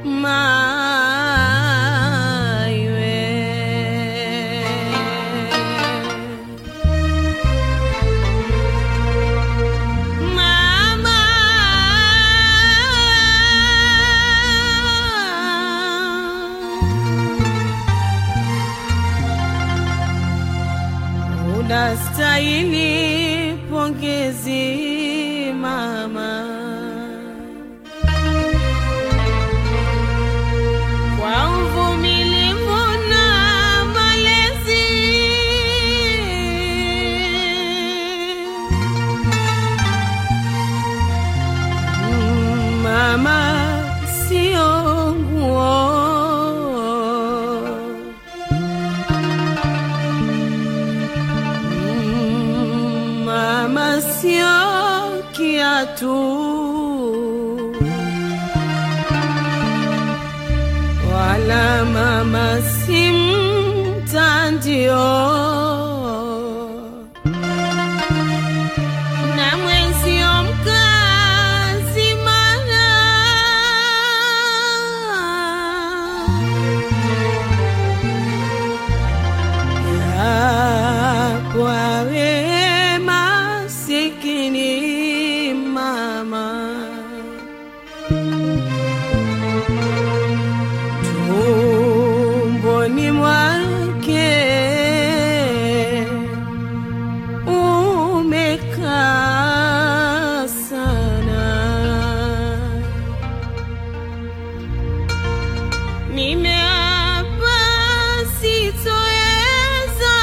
Mama, unastahili pongezi mama, kwa uvumilivu na malezi Mama sio nguo, mama sio kiatu, wala mama si mtandio na mwenzio mkazi mana ya kwa wewe masikini mama tumboni mwake umekaa sana, nimeapa sitoweza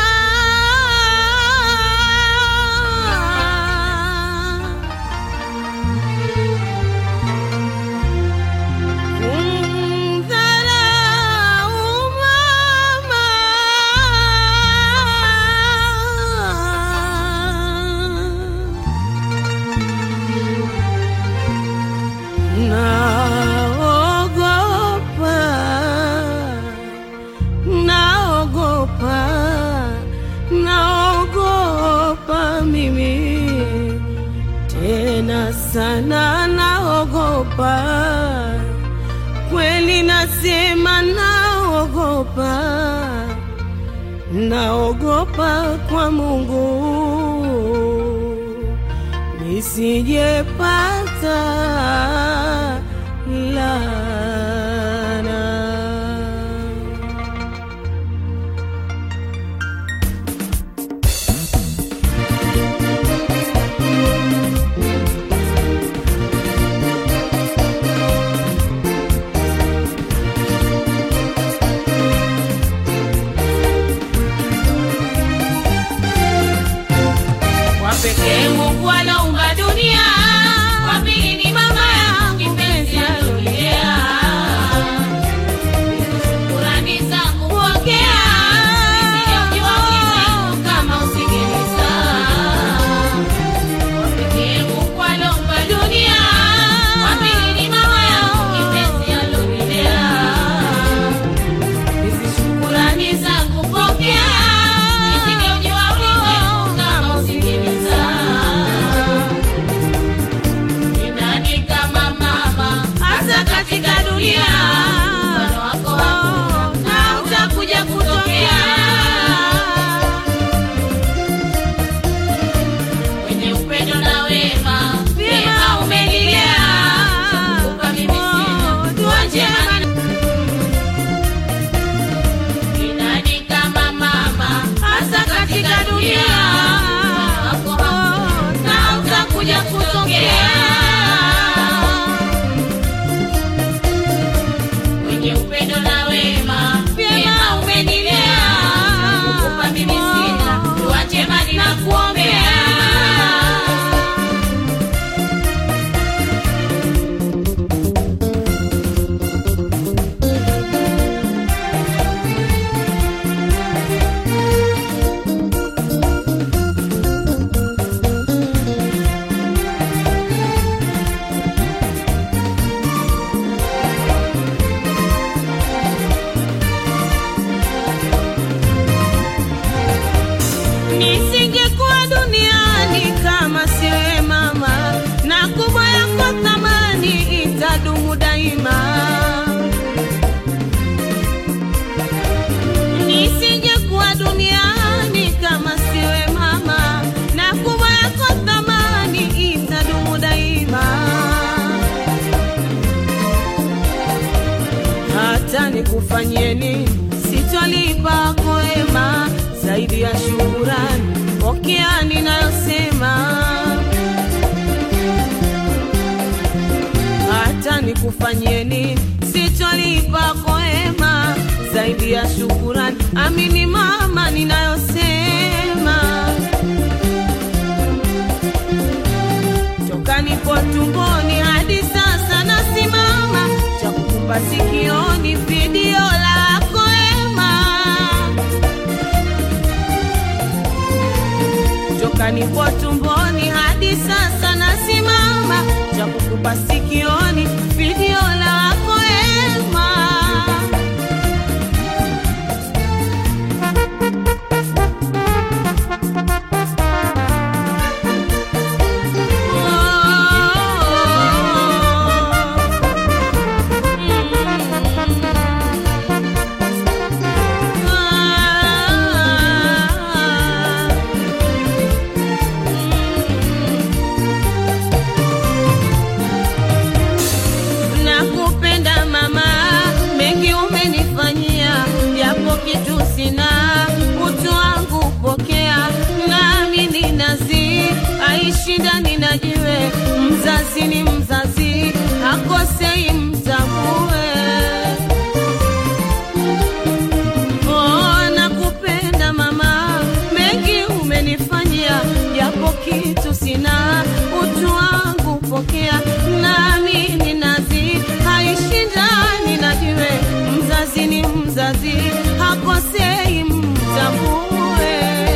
kumdharau mama. Naogopa, naogopa, naogopa mimi tena sana, naogopa kweli, nasema naogopa, naogopa kwa Mungu nisijepata laana. Kwa pekee Mungu anaumba dunia, wa pili ni mama hata nikufanyie nini, sitolipa kwema zaidi ya shukurani. Pokea ninayosema, hata nikufanyie nini, sitolipa kwema zaidi ya shukurani. Amini mama ninayosema, toka nipo tumboni hadi sasa nasimama, cha kukumba sikioni video lako ema toka nipo tumboni hadi sasa nasimama, cha kukupa sikioni video lako ema. Nakupenda mama, mengi umenifanyia, japo kitu sina, utu wangu pokea, nami ni nazi, aishi ndani na jiwe, mzazi ni mzazi, hakosei mtambue. Oh, nakupenda mama, mengi umenifanyia, japo kitu sina, utu wangu pokea, nami ni nazi, haishi ndani na jiwe, mzazi ni mzazi, hakosei mtambue.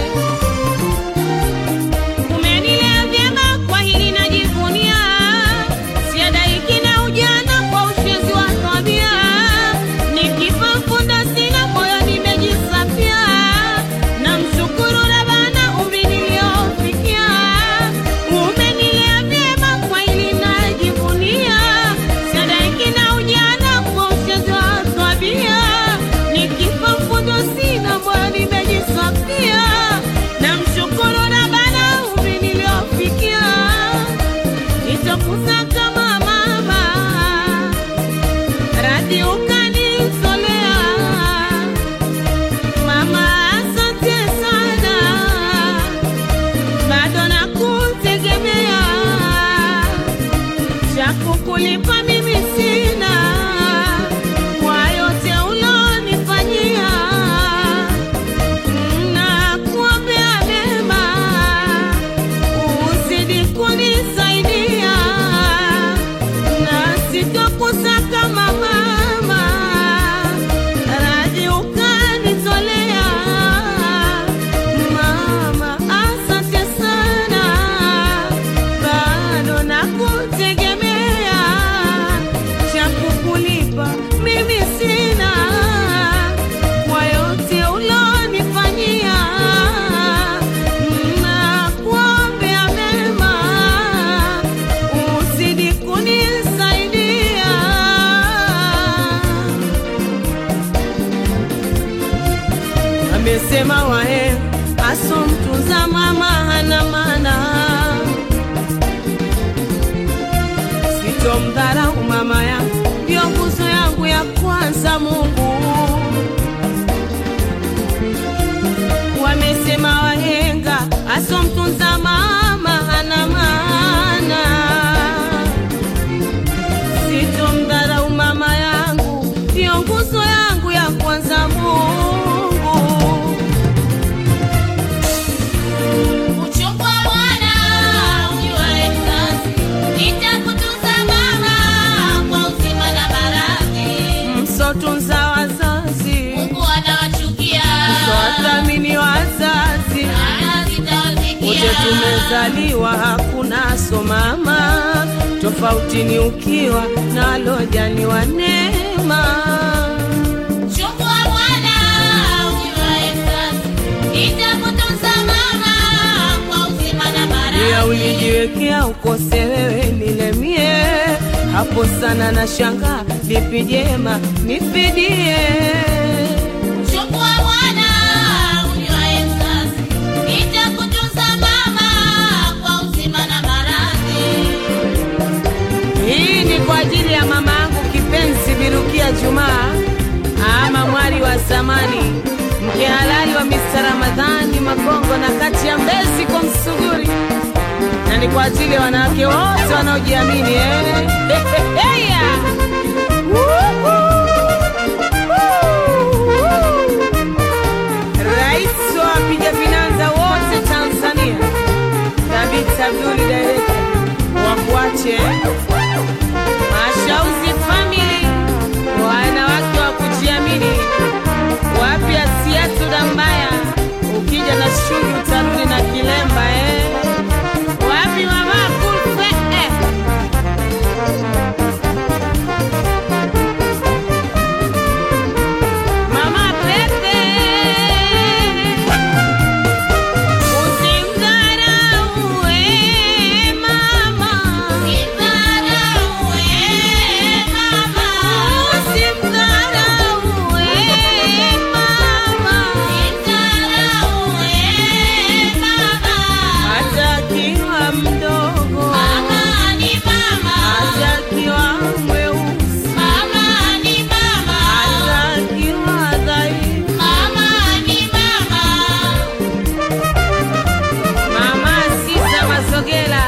Umenilea vyema, kwa hili najivunia, siadaiki na ujana kwa ushezi wa tabia, nikifa funda sina moyo nimejisafia, namshukuru Rabbana umri niliofikia. Umenilea vyema, kwa hili najivunia, siadaiki na ujana kwa ushezi wa tabia, nikifa funda sina moyo nimejisafia, namshukuru Rabbana umri niliofikia nitakuza kama mama radhi ukanitolea mama, asante sana, bado nakutegemea, cha kukulipa mimi sina kwa yote ulonifanyia, nakuombea mema uzidi kunisaidia na sitokosa kama mama radhi ukanitolea mama, asante sana, bado nakutegemea, cha kukulipa mimi sina kwa yote ulonifanyia, nakuombea mema uzidi kunisaidia. Amesema wahe aso mtunza mama hana maana, sitomdharau mama yangu, ndio nguzo yangu ya kwanza Mungu. Wamesema wahenga aso mtunza mama hana maana sitomdharau mama yangu, ndio nguzo yangu ya kwanza Mungu. Uchukua mwana ujuae mzazi, nitakutunza mama kwa uzima na maradhi. Msotunza wazazi, Mungu anawachukia, twathamini wazazi, ana wote sitawafikia. tumezaliwa, hakuna so mama, tofauti ni ukiwa nalojaliwa neema. Chukua mwana ujuae mzazi, nitakutunza mama kwa uzima na Pia maradhi. ulijiwekea ukose wewe nilemie, hapo sana na shanga lipi jema nifidie. Chukua mwana ujuae mzazi, nitakutunza mama kwa uzima na maradhi. Hii ni kwa ajili ya mama yangu kipenzi Birukia Jumaa, Ramadhani, mke halali wa Mr. Ramadhani Magongo na kati ya Mbezi kwa Msuguri, na ni kwa ajili ya wanawake wote wanaojiamini eh. Heya! Woo! Rais wa wapiga vinanza wote Tanzania, Thabit Abduli Director, wakuache Mashauzi Family, wanawake wa kujiamini, wapi Asiatu Dambaya, ukija na shungi utarudi na kilemba eh. Wapi mama Kulfe eh. Mama Pepe Usimdharau eh, mama Usimdharau eh, mama. Usimdharau eh, mama Usimdharau eh, mama. Hata akiwa mdogo Mama ni mama. Hata akiwa mweusi Mama ni mama. Hata akiwa dhaifu Mama ni mama. Mama Sisa Masogela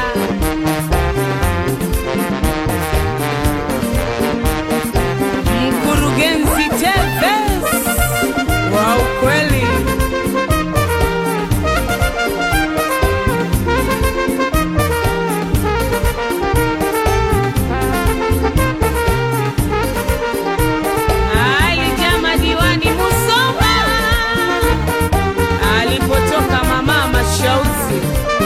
Mkurugenzi Tevez wa ukweli Alijama diwani Musoma alipotoka mama Mashauzi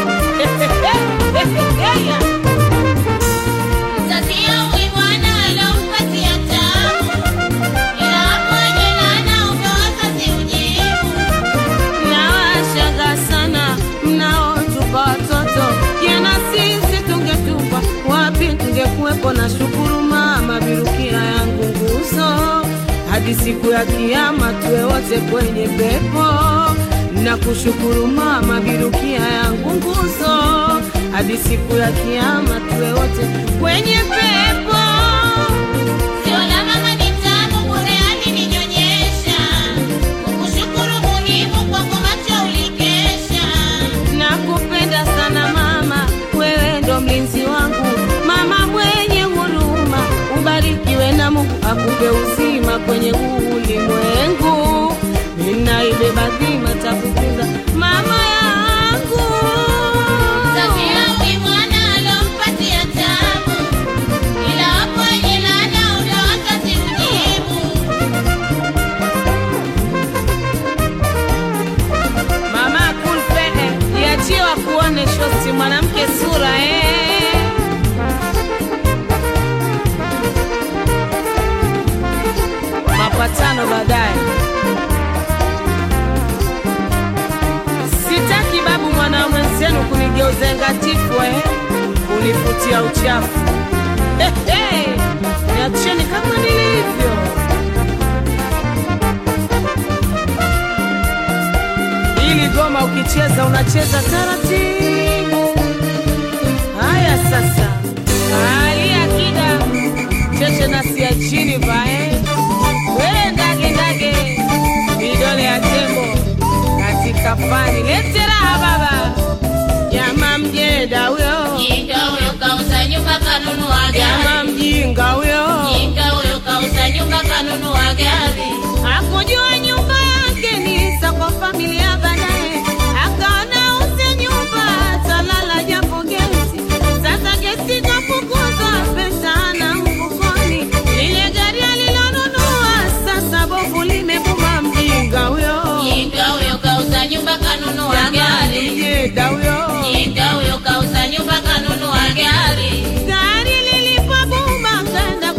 Mzazi yangu bwana alompatia tabu. Ila hapo jana umewaza simjibu. Nawashangaa sana mnaotupa watoto, jana sisi tungetupa wapi? Tungekuwepo na shukuru mama, birukia yangu nguzo, hadi siku ya Kiyama tuwe wote kwenye pepo. Na kushukuru mama, birukia yangu nguzo, hadi siku ya Kiyama tuwe wote kwenye pepo. Sio la mama ni tamu bure alininyonyesha. Kukushukuru muhimu kwako macho ulikesha. Nakupenda sana mama, wewe ndo mlinzi wangu, mama mwenye huruma, ubarikiwe na Mungu akupe uzima kwenye huu ulimwengu. Ninaibeba dhima takutunza mama yangu. Mzazi yangu bwana alompatia tabu. Ila hapo jana umewaza simjibu. Mama Kulfehe, iachie wakuone shosti mwanamke sura eh. Mapatano baadaye. Sitaki babu mwana mwenzenu kunigeuza ngatifu eh, kunifutia uchafu eh, eh, niacheni kama nilivyo. Ili goma ukicheza unacheza taratibu. Haya sasa, hali akida cheche na sia chini vae we ndage ndage vidole ya tembo katika fani lete raha baba jama mjeda huyo Jinga huyo kauza nyumba kanunua jama gari. mjinga huyo Jinga huyo kauza nyumba kanunua gari. hakujua nyumba yake ni za kwa familia baadaye akaona uze nyumba talala japo gesi sasa gesi kafukuzwa pesa na mfukoni lile gari alilonunua sasa bovu limebuma mjinga huyo Jinga huyo kauza nyumba kanunua gari. mjeda huyo Jinga huyo kauza nyumba kanunua gari. gari lilipobuma kaenda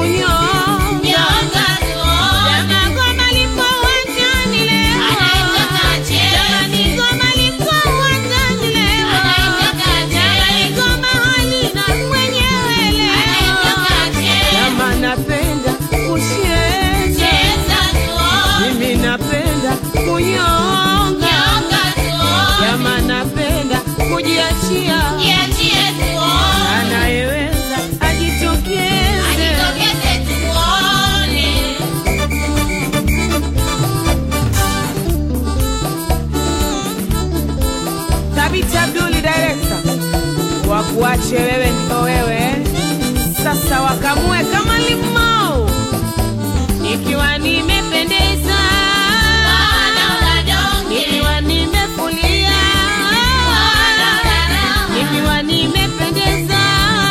kunyonga Nyonga tuone. Jama goma liko uwanjani leo Anaitaka acheze. Jamani goma liko uwanjani leo Anaitaka Jamani acheze. goma halina mwenyewe leo Anaitaka acheze. Jama napenda kucheza Cheza tuone. Mimi napenda kunyonga Nyonga tuone. Jama napenda kujiachia Jiachie tuone. Anayeweza ajitokeze Ajitokeze tuone. Thabiti Abduli director wakuache wewe ndo wewe sasa wakamue kama limau ikiwa nimependeza Wanaona donge. ikiwa nimefulia Wanaona raha. ikiwa nimependeza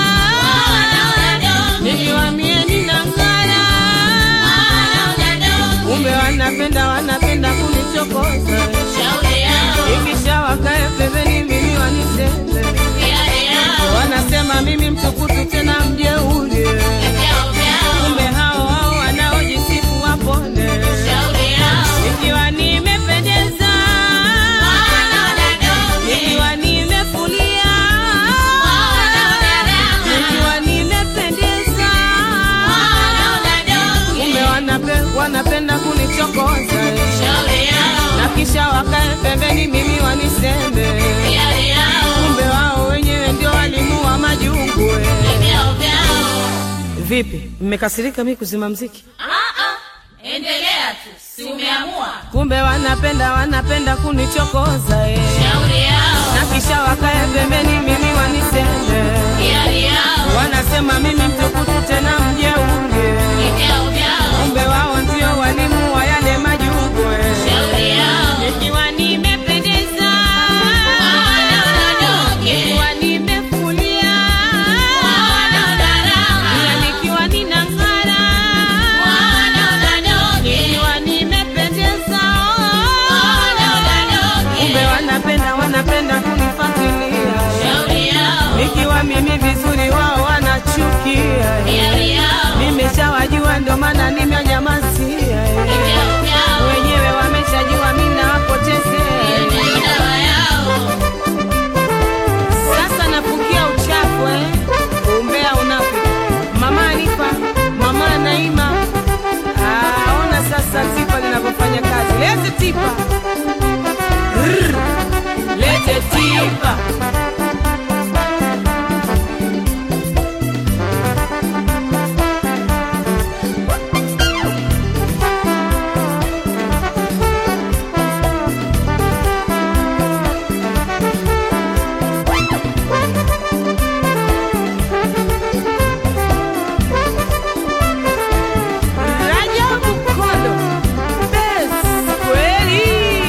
Wanaona donge. ikiwa mie ninang'ara Wanaona donge. kumbe wanapenda wanapenda kunichokoza Shauri yao. ikisha wakae pembeni mimi waniseme Hiari yao. wanasema mimi mtukutu tena mjeuri Vyao vyao. kumbe hao hao wanaojisifu wapone Shauri yao. ikiwa nimependeza Wanaona donge. ikiwa nimefulia Wanaona raha. ikiwa nimependeza Wanaona donge. kumbe wanape, wanapenda kunichokoza Shauri yao. na kisha wakae pembeni mimi waniseme Hiari yao. kumbe wao wenyewe ndio walimu wa majungu Vyao vyao. vipi mmekasirika mi kuzima mziki Ah, ah. Endelea tu. Si umeamua. kumbe wanapenda wanapenda kunichokoza eh. Shauri yao. na kisha wakae pembeni mimi waniseme Hiari yao. wanasema mimi mtukutu tena mjeunge Vyao vyao. kumbe wao ndio walimu wa yale majungu eh. Shauri yao. nikiwa nimependeza Wanaona donge. nikiwa nimefulia Wanaona raha. Pia nikiwa ninang'ara Wanaona donge. nikiwa nimependeza Wanaona donge. kumbe wanapenda wanapenda kunifuatilia Shauri yao. nikiwa mimi vizuri wao wanachukia Hiari yao. nimeshawajua ndo maana nimenyamazia Vyao vyao. wenyewe wameshajua mimi nawapotezea Ndio dawa yao. sasa nafukia uchafu eh? umbea unafiki mama Alifa mama Naima ah, ona sasa tipa linavyofanya kazi lete tipa Rrr. lete tipa Rajabu Kondo Best kweli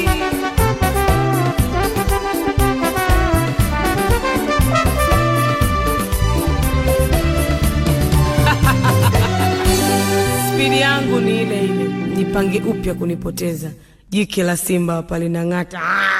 spidi yangu ni ile ile, nipange upya kunipoteza. Jike la simba hapa linang'ata. Ah!